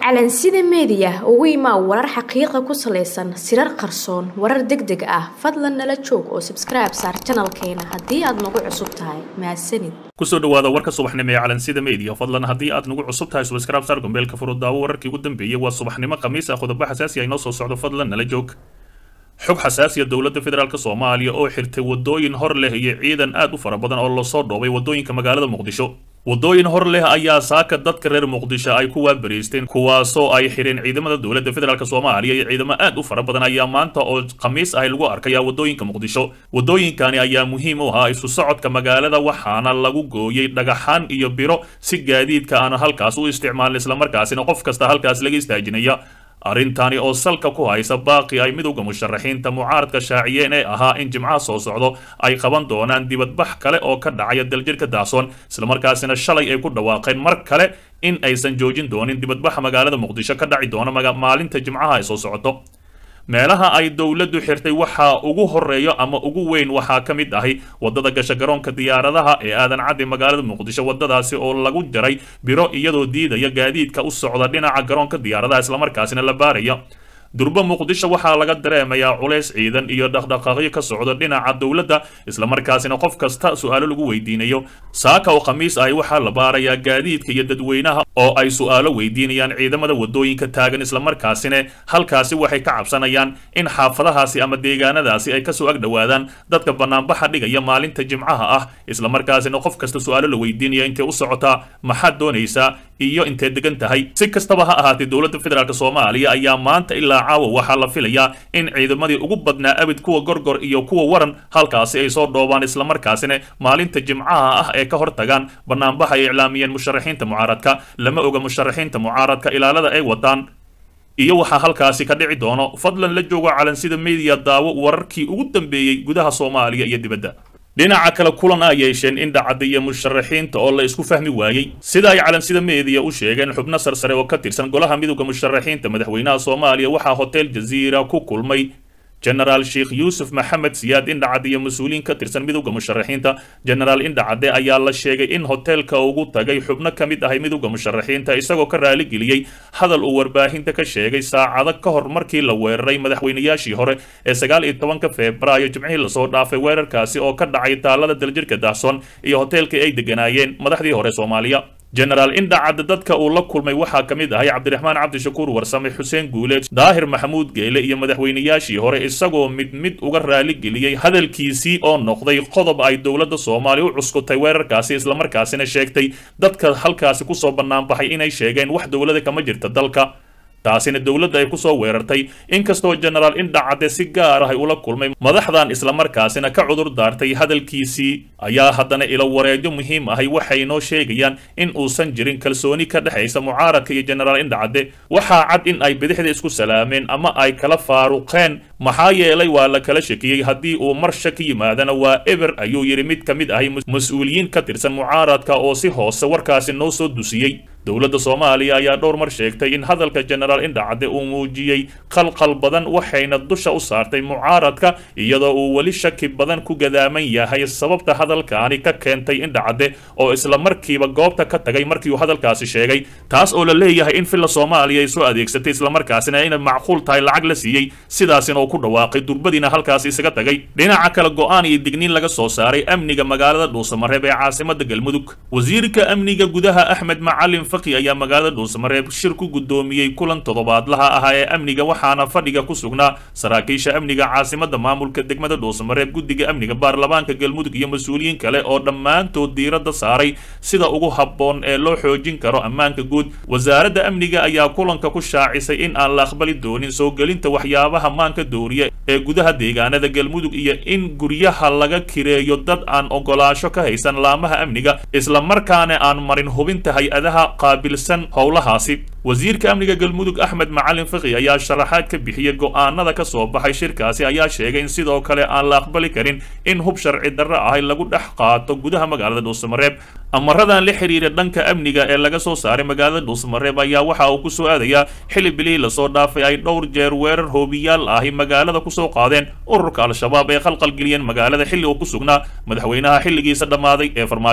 calansida meediya ugu imaa warar xaqiiqa ku salaysan sirar qarsoon warar deg deg ah fadlan nala joog oo sabskribe saar janalkeena haddii aad nagu cusub tahay mahadsanid kusoo dhawaada warka subaxnimo ee calansida media fadlan haddii aad nagu cusub tahay subscribe saar gombeelka furudaawo wararkii ugu dambeeyey waa subaxnimo khamiis ah qodobo xasaasi ah inoo soo socdo fadlan nala joog xog xasaasiya dowladda federaalk soomaaliya oo xirtay wadooyin hor leh iyo ciidan aad u fara badan oo lasoo dhoobay wadooyinka magaalada muqdisho wadooyin hor leh ayaa saaka dadka reer muqdisho ay ku waabariisteen kuwaasoo ay xidheen ciidamada dowladda federaalk soomaaliya iyo ciidamo aad u fara badan ayaa maanta oo khamiis ahi lagu arkaya wadooyinka muqdisho wadooyinkani ayaa muhiim u ahaa isu socodka magaalada waxaana lagu gooyey dhagaxaan iyo biro si gaadiidka aana halkaas u isticmaalin islamarkaasina qof kasta halkaas laga istaajinaya arrintani oo salka ku haysa baaqi ay midowda musharaxiinta mucaaradka shaaciyeen ee ahaa in jimcaha soo socdo ay qaban doonaan dibadbax kale oo ka dhacaya daljirka daasoon islamarkaasina shalay ay ku dhawaaqeen mar kale in aysan joojin doonin dibadbaxa magaalada muqdisho ka dhaci doona maalinta jimcaha ay soo socoto meelaha ay dowladdu xirtay waxaa ugu horeeyo ama ugu weyn waxaa ka mid ahi wadada gasha garoonka diyaaradaha ee aadan cadde magaalada muqdisho wadadaasi oo lagu jaray biro iyadoo diidaya gaadiidka u socda dhinaca garoonka diyaaradaha islamarkaasina la baaraya durbo muqdisho waxaa laga dareemayaa culays ciidan iyo dhaqdhaqaaqyo ka socda dhinaca dowladda islamarkaasina qof kasta su-aalo lagu weydiinayo saaka oo khamiis ahi waxaa la baarayaa gaadiidka iyo dadweynaha oo ay su-aalo weydiinayaan ciidamada wadooyinka taagan islamarkaasina halkaasi waxay ka cabsanayaan in xaafadahaasi ama deegaanadaasi ay kasoo agdhowaadaan dadka banaanbaxa dhigaya maalinta jimcaha ah islamarkaasina qof kasta su-aalo la weydiinaya intay u socotaa maxaad doonaysaa iyo intay degan tahay si kastaba ha ahaatee dowladda federaalk soomaaliya ayaa maanta ilaa caawa waxaa la filayaa in ciidamadii ugu badnaa abid kuwa gorgor iyo kuwa waran halkaasi ay soo dhoobaan islamarkaasina maalinta jimcaha ah ee ka hor tagaan banaanbaxa ay iclaamiyeen musharaxiinta mucaaradka lama oga musharaxiinta mucaaradka ilaalada ay wadaan iyo waxaa halkaasi ka dhici doono fadlan la joogo calansida media daawo wararkii ugu dambeeyey gudaha soomaaliya iyo dibadda dhinaca kale kulan a yeesheen in dhacadda iyo musharaxiinta oo la isku fahmi waayey sida ay calansida meediya u sheegeen xubno sarsare oo ka tirsan golaha midowda musharaxiinta madaxweynaha soomaaliya waxaa hotel jaziira ku kulmay genaraal sheekh yuusuf maxamed siyaad indhacadde iyo mas-uuliyiin ka tirsan midowda musharaxiinta genaraal indhacadde ayaa la sheegay in hoteelka ugu tagay xubno ka mid ahay midowda musharaxiinta isagoo ka raaligeliyey hadal uu warbaahinta ka sheegay saacado ka hor markii la weeraray madaxweynayaashii hore ee sagaal iyo tobanka febraayo jimcihii lasoo dhaafay weerarkaasi oo ka dhacay taalada daljirka dahsoon iyo hoteelkii ay deganaayeen madaxdii hore soomaaliya genaraal indhacadde dadka uu la kulmay waxaa ka mid ahay cabdiraxmaan cabdishakuur warsame xuseen guuleed daahir maxamuud geele iyo madaxweynayaashii hore isagoo mid mid uga raaligeliyey hadalkiisii oo noqday qodob ay dowladda soomaaliya u cuskutay weerarkaasi islamarkaasina sheegtay dadka halkaasi kusoo banaanbaxay inay sheegeen wax dowlada kama jirta dalka taasina dowladda ay kusoo weerartay inkastoo genaraal indhacadde si gaar ah ay ula kulmay madaxdan islamarkaasina ka cudur daartay hadalkiisii ayaa haddana ilo wareejo muhiim ahay waxay noo sheegayaan in uusan jirin kalsooni ka dhexaysa mucaaradka iyo genaraal indhacadde waxaa cad in ay bidixda isku salaameen ama ay kala faaruqeen maxaa yeelay waa la kala shakiyey haddii uu mar shaki yimaadana waa eber ayuu yidhi mid ka mid ahay mas-uuliyiin ka tirsan mucaaradka oo si hoose warkaasi noo soo dusiyey dowladda soomaaliya ayaa dhowr mar sheegtay in hadalka genaraal indhacadde uu muujiyey qalqal badan waxayna dusha u saartay mucaaradka iyadoo uu weli shaki badan ku gadaaman yahay sababta hadalkaani ka keentay indhacadde oo isla markiiba goobta ka tagay markii uu hadalkaasi sheegay taas oo la leeyahay in villa soomaaliya ay soo adeegsatay islamarkaasina inay macquul tahay lacag la siiyey sidaasina uu ku dhawaaqay durbadiina halkaasi isaga tagay dhinaca kale go-aan iyo digniin laga soo saaray amniga magaalada dhuusamareeb ee caasimada galmudug wasiirka amniga gudaha axmed macalin faqi ayaa magaalada dhuusamareeb shir ku guddoomiyey kulan toddobaadlaha ahaa ee amniga waxaana fadhiga ku sugnaa saraakiisha amniga caasimada maamulka degmada dhuusamareeb guddiga amniga baarlamaanka galmudug iyo mas-uuliyiin kale oo dhammaantood diiradda saaray sida ugu habboon ee loo xoojin karo ammaanka guud wasaaradda amniga ayaa kulanka ku shaacisay in aan la aqbali doonin soo gelinta waxyaabaha maanka dooriya ee gudaha deegaanada galmudug iyo in guryaha laga kireeyo dad aan ogolaasho ka haysan laamaha amniga islamarkaana aan marin hubinta hay-adaha qaabilsan howlahaasi wasiirka amniga galmudug axmed macalin faqi ayaa sharaxaad ka bixiyey go-aanada ka soo baxay shirkaasi ayaa sheegay in sidoo kale aan la aqbali karin in hub sharci darro ahay lagu dhex qaato gudaha magaalada dhuusamareeb amaradan la xiriira dhanka amniga ee laga soo saaray magaalada dhuusamareeb ayaa waxa uu ku soo aadayaa xili bilihii lasoo dhaafay ay dhowr jeer weerar hoobiyaal ahi magaalada kusoo qaadeen ururka al-shabaab ee khalqalgeliyeen magaalada xilli uu ku sugnaa madaxweynaha xilligiisa dhammaaday ee farmaajo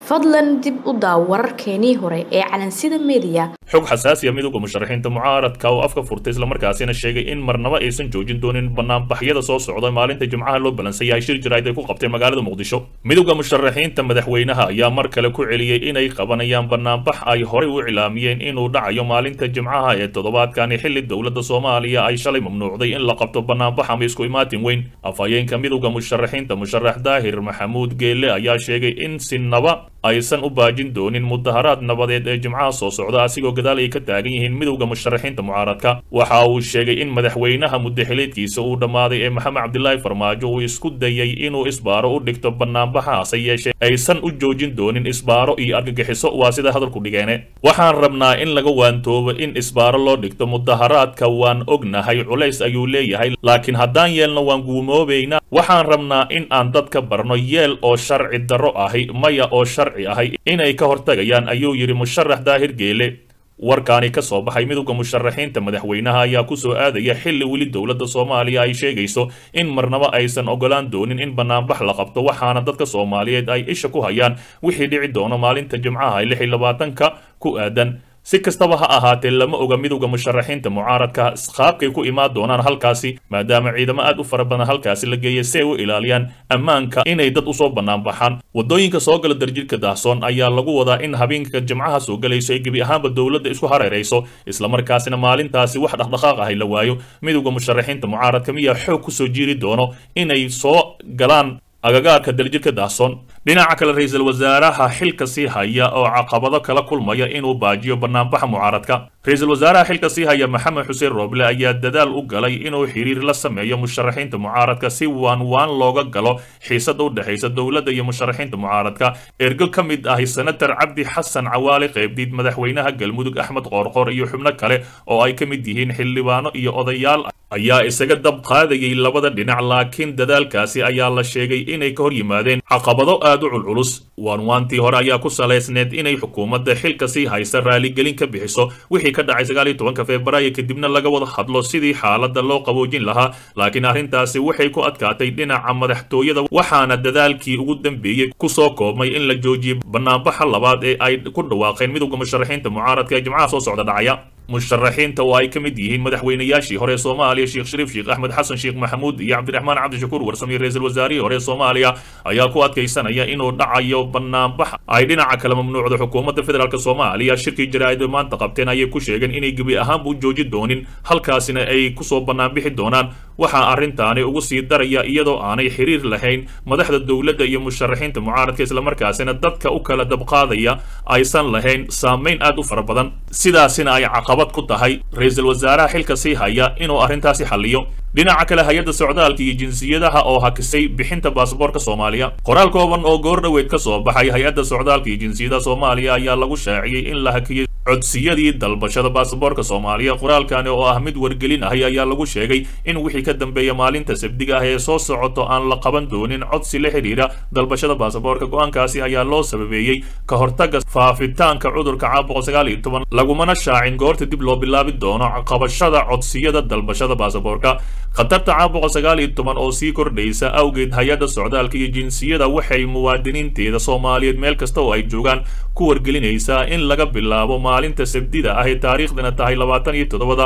fadlan dib u daaw wararkeenii hore ee calansida meediya xog xasaasiya midowda musharaxiinta mucaaradka oo afka furtay islamarkaasina sheegay in marnaba aysan joojin doonin banaanbaxyada soo socda maalinta jimcaha loo balansan yahay shir jirayd ay ku qabteen magaalada muqdisho midowda musharaxiinta madaxweynaha ayaa mar kale ku celiyey inay qabanayaan banaanbax ay horey u cilaamiyeen inuu dhacayo maalinta jimcaha ee toddobaadkani xilli dowladda soomaaliya ay shalay mamnuucday in la qabto banaanbax ama isku imaatin weyn afhayeenka midowda musharaxiinta musharax daahir maxamuud geelle ayaa sheegay in sinaba aysan u baajin doonin mudaharaad nabadeed ee jimcaha soo socda asigoo gadaal ay ka taagan yihiin midowda musharaxiinta mucaaradka waxa uu sheegay in madaxweynaha muddaxileedkiisa uu dhammaaday ee maxamed cabdilaahi farmaajo uu isku dayay inuu isbaaro u dhigto banaanbaxa hase yeeshee aysan u joojin doonin isbaaro iyo argagixiso waa sida hadalku dhigeene waxaan rabnaa in laga waantoobo in isbaaro loo dhigto mudaharaadka waan ognahay culays ayuu leeyahay laakiin haddaan yeelno waan guumoobaynaa waxaan rabnaa in aan dadka barno yeel oo sharci darro ahi maya oo sharci ahay inay ka hortagayaan ayuu yidhi musharax daahir geele warkaani ka soo baxay midowda musharaxiinta madaxweynaha ayaa ku soo aadaya xilli weli dowladda soomaaliya ay sheegayso in marnaba aysan ogolaan doonin in banaanbax la qabto waxaana dadka soomaaliyeed ay isha ku hayaan wixii dhici doono maalinta jimcaha lix iyo labaatanka ku aadan si kastaba ha ahaatee lama oga midowda musharaxiinta mucaaradka qaabkay ku imaan doonaan halkaasi maadaama ciidamo aad u fara badan halkaasi la geeyay si ay u ilaaliyaan ammaanka inay dad usoo bannaan baxaan waddooyinka soo gala darjidhka daahsoon ayaa lagu wadaa in habeenka jimcaha soo galayso ay gebi ahaanba dowladda isku hareerayso islamarkaasina maalintaasi wax dhaqdhaqaaq ahay la waayo midowda musharaxiinta mucaaradka miyaa xoog kusoo jiiri doono inay soo galaan agagaarka daljidhka daahsoon dhinaca kale ra-iisul wasaaraha xilka sii haya oo caqabado kala kulmaya inuu baajiyo banaanbaxa mucaaradka ra-iisul wasaaraha xilka sii haya maxamed xuseen rooble ayaa dadaal u galay inuu xiriir la sameeyo musharaxiinta mucaaradka si waan waan looga galo xiisada u dhexaysa dowladda iyo musharaxiinta mucaaradka ergo ka mid ahi senator cabdi xasan cawaali qaybdiid madaxweynaha galmudug axmed qoorqoor iyo xubno kale oo ay ka mid yihiin xildhibaano iyo odayaal ayaa isaga dab qaadayay labada dhinac laakiin dadaalkaasi ayaa la sheegay inay ka hor yimaadeen caqabado aad u culculus waanwaantii hore ayaa ku salaysneed inay xukuumadda xilka sii haysa raaligelin ka bixiso wixii ka dhacay sagaal iyo tobanka febraayo kadibna laga wada hadlo sidii xaaladda loo qaboojin lahaa laakiin arrintaasi waxay ku adkaatay dhinaca madaxtooyada waxaana dadaalkii ugu dambeeyey kusoo koobmay in la joojiyey banaanbaxa labaad ee ay ku dhawaaqeen midowda musharaxiinta mucaaradka ee jimcaha soo socda dhacaya musharaxiinta oo ay ka mid yihiin madaxweynayaashii hore ee soomaaliya sheekh shariif sheekh axmed xasan sheekh maxamuud iyo cabdiraxmaan cabdishakuur warsamiye ra-iisul wasaarihii hore ee soomaaliya ayaa ku adkaysanaya inuu dhacayo banaanbax ay dhinaca kale mamnuucda xukuumadda federaalk soomaaliya shirkii jaraa'id maanta qabteen ayay ku sheegeen inay gebi ahaanba u jooji doonin halkaasina ay kusoo banaanbixi doonaan waxaa arrintaani ugu sii daraya iyadoo aanay xiriir lahayn madaxda dowladda iyo musharaxiinta mucaaradka islamarkaasina dadka u kala dabqaadaya aysan lahayn saamayn aad u fara badan sidaasina ay caqabad ku tahay ra-iisul wasaaraha xilka sii haya inuu arrintaasi xalliyo dhinaca kale hay-adda socdaalka iyo jinsiyadaha oo hakisay bixinta baasaboorka soomaaliya qoraal kooban oo goor dhoweed ka soo baxay hay-adda socdaalka iyo jinsiyadaha soomaaliya ayaa lagu shaaciyey in la hakiyey codsiyadii dalbashada baasaboorka soomaaliya qoraalkani oo ah mid wargelin ahi ayaa lagu sheegay in wixii ka dambeeya maalinta sabdiga ah ee soo socoto aan la qaban doonin codsi la xidhiidha dalbashada baasaboorka go-aankaasi ayaa loo sababeeyey ka hortaga faafitaanka cudurka caabuqa sagaal iyo toban lagumana shaacin goorta dib loo bilaabi doono qabashada codsiyada dalbashada baasaboorka khatarta caabuqa sagaal iyo toban oo sii kordhaysa awgeed hay-adda socdaalka iyo jinsiyada waxay muwaadiniinteeda soomaaliyeed meel kasta oo ay joogaan ku wargelinaysaa in laga bilaabo maalinta sabdida ah ee taariikhdana tahay labaatan iyo toddobada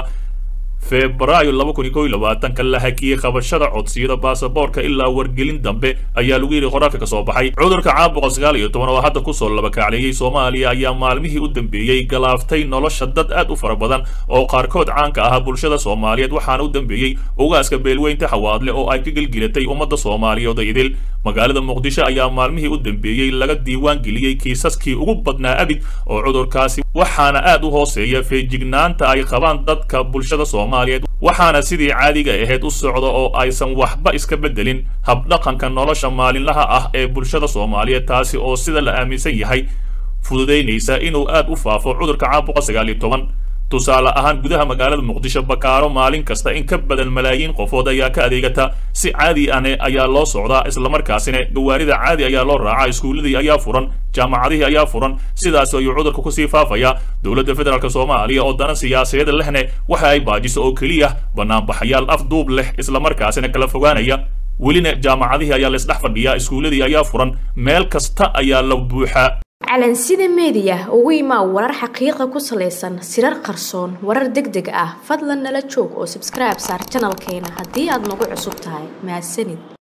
febraayo laba kun iyo kow iyo labaatanka la hakiyey qabashada codsiyada baasaboorka ilaa wargelin dambe ayaa lagu yidhi qoraalka ka soo baxay cudurka caabuqa sagaal iyo toban oo hadda kusoo labakacleeyey soomaaliya ayaa maalmihii u dambeeyey galaaftay nolosha dad aad u fara badan oo qaarkood caanka ahaa bulshada soomaaliyeed waxaana u dambeeyey ugaaska beelweynta xawaadle oo ay ka gelgelatay ummadda soomaaliyeed idil magaalada muqdisho ayaa maalmihii u dambeeyey laga diiwaan geliyey kiisaskii ugu badnaa abid oo cudurkaasi waxaana aad u hooseeya feejignaanta ay qabaan dadka bulshada soomaaliyeed waxaana sidii caadiga ahayd u socda oo aysan waxba iska beddelin habdhaqanka nolosha maalinlaha ah ee bulshada soomaaliyeed taasi oo sida la aaminsan yahay fududaynaysa inuu aad u faafo cudurka caabuqa sagaal iyo toban tusaale ahaan gudaha magaalada muqdisho bakaaro maalin kasta in ka badan malaayiin qofood ayaa ka adeegata si caadi ane ayaa loo socdaa islamarkaasina gawaarida caadi ayaa loo raacaa iskuulladii ayaa furan jaamacadihii ayaa furan sidaas ayuu cudurka kusii faafaya dowladda federaalk soomaaliya oo dana siyaasadeed lehne waxa ay baajiso oo keliya banaanbaxayaal afduub leh islamarkaasina kala fogaanaya welina jaamacadihii ayaa laisdhex fadhiyaa iskuulladii ayaa furan meel kasta ayaa la buuxaa calansida meediya ugu imaa warar xaqiiqa ku salaysan sirar qarsoon warar deg deg ah fadlan nala joog oo sabskribe saar janalkeena haddii aad nagu cusub tahay mahadsanid